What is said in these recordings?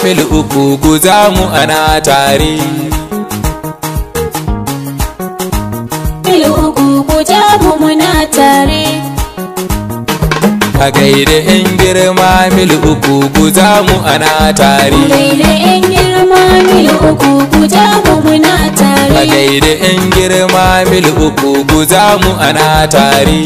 mil uku guza mu ana tare mil uku ku ja mu muna tare a gaida yan girma mil uku guza mu ana tare gaida yan girma mil uku ku ja mu muna a tare gaida yan girma mil uku guza mu ana tare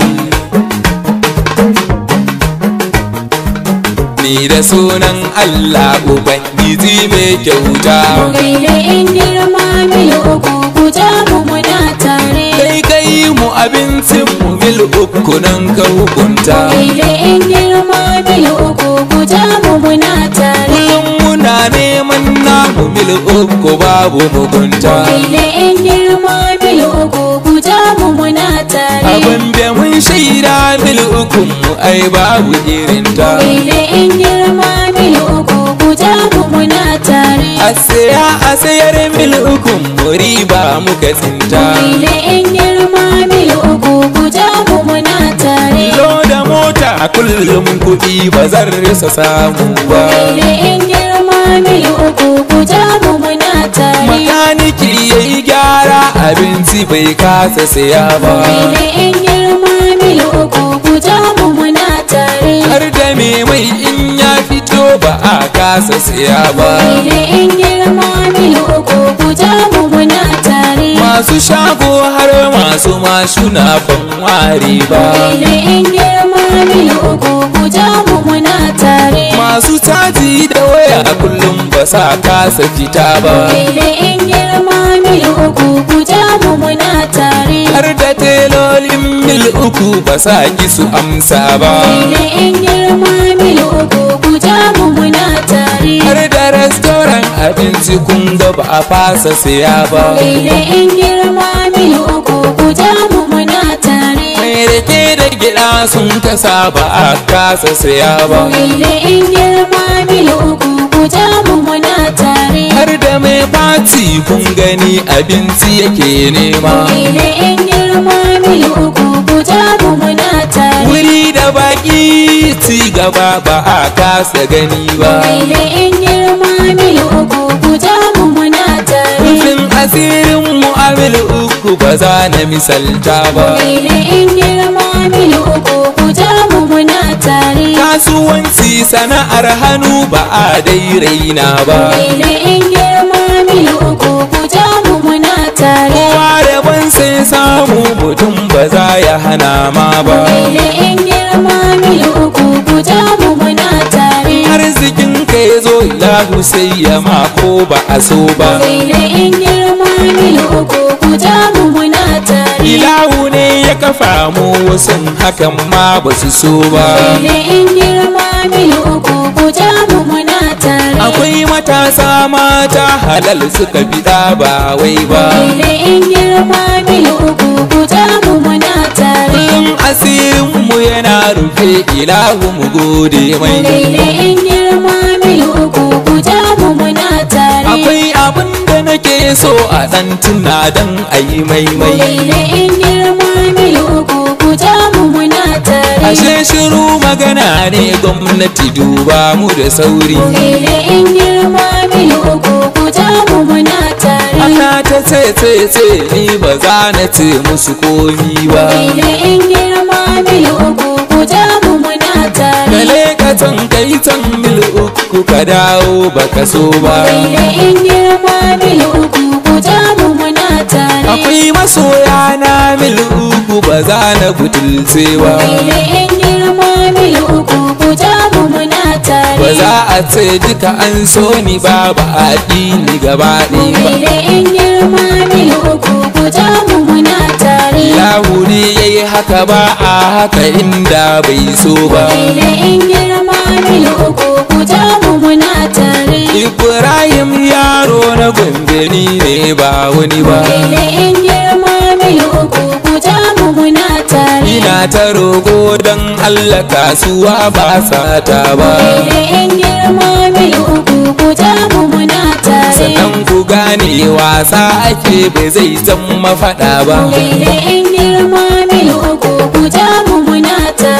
ni da sunan Allah Ubangiji mai kyauta gaida yan girma mil uku ku ja mu muna tare kai kai mu abincin mu mil uku nan ka hukunta gaida yan girma mil uku ku ja mu muna tare kullum muna neman namu mil uku babu mugunta gaida yan girma mil uku ku ja mu muna tare abin da mun shaida mil uku mu ai babu irinta gaida yan girma mil uku ku ja mu muna tare a saya a sayar mil uku mu riba muka tsinta gaida yan girma mil uku ku ja mu muna tare Lo da mota a kullum kuɗi ba zan rasa samu ba gaida yan girma mil uku ku ja mu muna tare makaniki ya yi gyara abinci bai kasa saya ba gaida yan girma mil uku ku ja mu muna tare har da me mai in ya fito ba a kasa saya ba gaida yan girma mil uku ku ja mu muna tare masu shago har masu mashuna ban ware ba gaida yan girma mil uku ku ja mu muna tare masu caji da waya kullum ba sa kasa fita ba gaida yan girma mil uku ku ja mu muna tare har da telolin mil uku ba sa ki su amsa ba gaida yan girma mil uku ku ja mu muna tare har da restoran abinci kun ga ba a fasa siya ba gaida yan girma mil uku ku ja mu muna tare mai rake da gida sun kasa ba a kasa siya ba gaida yan girma mil uku ku ja mu muna tare har da mai fati kun gani abinci yake nema gaida yan girma mil uku ku ja mu muna tare wuri da baki ci gaba ba a kasa gani ba gaida yan girma mil uku ku ja mu muna tare rufin asirin mu a mil uku ba za na misalta ba gaida yan girma mil uku ku ja mu muna tare kasuwanci sana'ar hannu ba a dai raina ba gaida yan girma mil uku ku ja mu muna tare kowa rabon sai samu mutum ba za ya hana ma ba gaida yan girma mil uku ku ja mu muna tare arzikin ka ya zo ilahu sai ya ma ko ba a so ba gaida yan girma mil uku ku ja mu muna tare ilahu ne ya kafa mu wasu hakan ma ba su so ba gaida yan girma mil uku ku ja mu muna tare akwai matasa mata halal suka fida ba wai ba gaida yan girma mil uku ku ja mu muna tare kullum asirin mu yana rufe ilahu mu gode mai gaida yan girma mil uku ku ja mu muna tare akwai abin da nake so a dan tuna dan ayi maimai gaida yan girma mil uku ku ja mu muna tare ashe shiru magana ne gwamnati duba mu da sauri gaida yan girma mil uku ku ja mu muna tare ana ta ce ce ce ni ba za na ce musu komi ba gaida yan girma mil uku ku ja mu muna tare kale ka can kai can mil uku ka dawo baka so ba gaida yan girma mil uku ku ja mu muna tare akwai masoya na mil uku ba za na butulce ba gaida yan girma mil uku ku ja mu muna tare ba za a ce duka an so ni ba ba a ƙi ni gaba ɗaya ba gaida yan girma mil uku ku ja mu muna tare Ilahu ne ya yi haka ba a haka inda bai so ba gaida yan girma mil uku ku ja mu muna tare Ibrahim yaro na gombe ni ne ba wani ba gaida yan girma mil uku ku ja mu muna tare Ina ta rogo don Allah kasuwa ba sata ba gaida yan girma mil uku ku ja mu muna tare Sannan ku gane wasa ake bai zai zan mafaɗa ba gaida yan girma mil uku ku ja mu muna tare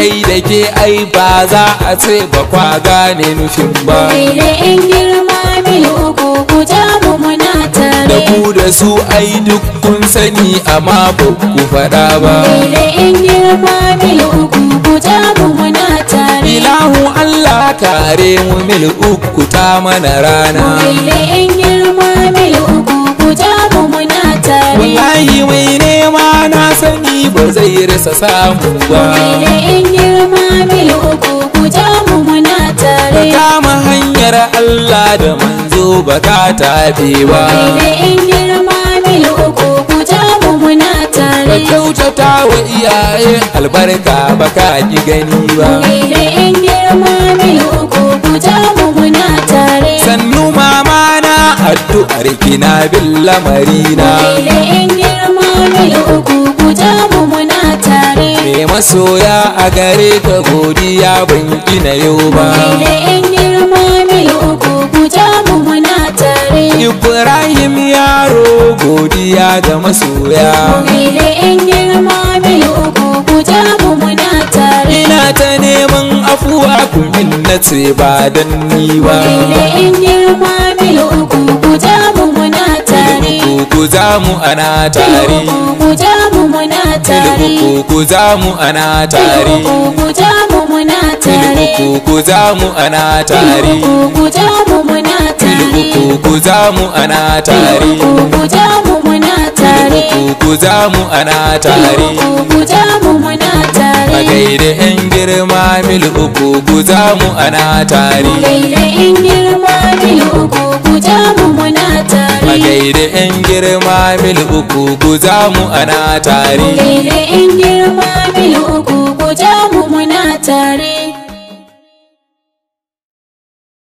kai da ke ai ba za a ce ba kwa gane nufin ba Gaida yan girma mil uku ku ja mu muna da tare ku da su ai duk kun sani amma ba ku faɗa ba Gaida yan girma mil uku ku ja mu muna tare ilahu Allah kare mu mil uku ta mana rana Gaida yan girma mil uku ku ja mu muna tare wallahi mai nema na sani ba zai rasa samu ba Gaida yan girma mil uku ku ja mu muna ka tare kama hanyar Allah da manzo ba ka tafi ba Gaida yan girma mil uku ku ja mu muna ka tare kyautata wa iyaye albarka ba ka ki gani ba Gaida yan girma mil uku ku ja mu muna tare sannu mama na addu'ar kina bin lamarina Gaida yan girma mil uku ku ja mu muna tare me masoya a gare ka godiya ban gina yau ba Gaida yan girma mil uku ku ja mu muna tare Ibrahim yaro godiya ga masoya Gaida yan girma mil uku ku ja mu muna tare ina ta neman afuwa kumin na ce ba dan ni ba Gaida yan girma mil uku ku ja mu muna tare ku za mu ana tare ku ja mu muna tare ku za mu ana tare ku ja mu muna tare ku za mu ana tare ku ja mu muna tare ku za mu ana tare ku ja mu muna tare ku za mu ana tare ku ja mu muna a tare gaida yan girma mil uku ku za mu ana tare gaida in girma mil uku ku ja mu muna a tare gaida yan girma mil uku ku za mu ana tare gaida in girma mil uku ku ja mu muna tare